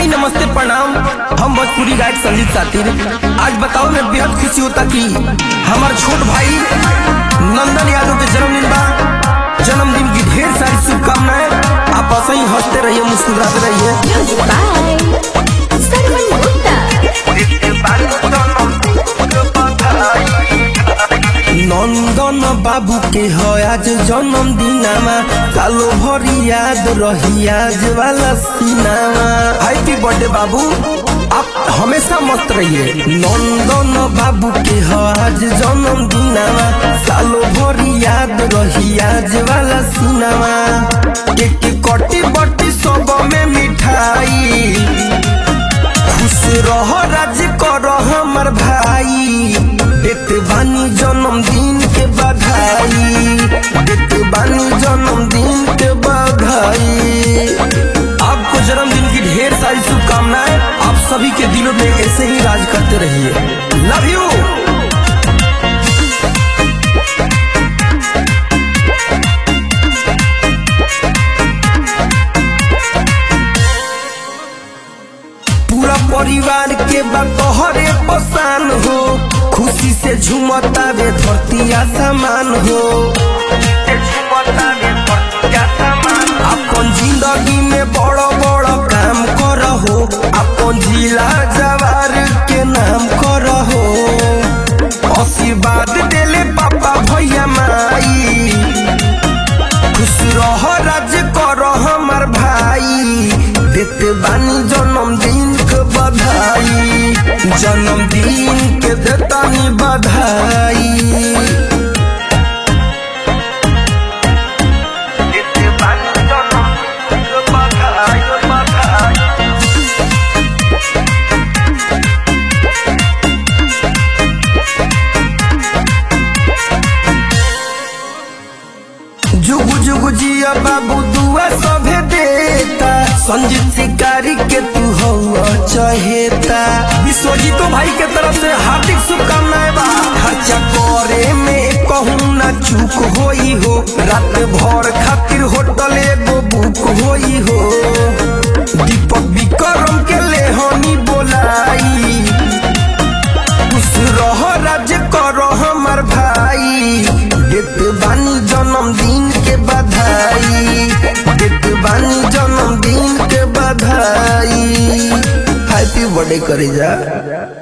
हाय नमस्ते प्रणाम हम भोजपुरी गायक संदीप सातिर आज बताओ मैं बेहद खुशी होता कि हमार छोट भाई नंदन यादव के जन्मदिन बा जन्मदिन की ढेर सारी शुभकामनाएं आप ऐसे ही हंसते रहिए मुस्कुराते रहिए Music by Sarvan Gupta. नंदन बाबू के है आज जन्मदिनमा कालो भरी याद रही आज वाला सिनामा हैप्पी बर्थडे बाबू आप हमेशा मस्त रहिए नंदन बाबू के है आज जन्मदिनमा सालो भरी याद रही आज वाला सिनामा केक कटी बटी सब में मिठाई खुश रह राज कर हमर भाई देत बानी जन्मदिन के बधाई देत बानी जन्मदिन के बधाई आपको जन्मदिन की ढेर सारी शुभकामनाएं आप सभी के दिलों में ऐसे ही राज करते रहिए लव यू पूरा परिवार के बतहरे पसान हो खुशी से झूमता वे धरती आसमान हो अपन जिंदगी में बड़ बड़ काम करहो अपन जिला जवार के नाम करहो आशीर्वाद देले पापा भैया माई खुश रह राज कर हमर भाई देत बानी जन्मदिन के बधाई जन्मदिन के देतानी बधाई जुग जुग जिया बाबू दुआ सभे देता संजीत शिकारी के तू हो चहेता विश्वजीतो भाई के तरफ से हार्दिक शुभकामनाएं बा खर्चा करे में कहूँ ना चूक होई हो रात भर खातिर होटल एगो बुक होई हो दीपक विक्रम के लेहनी बोलाई खुश रह राज कर हमर भाई देत बानी जन्मदिन के बधाई देत बानी जन्मदिन के बधाई हैप्पी बर्थडे करे जा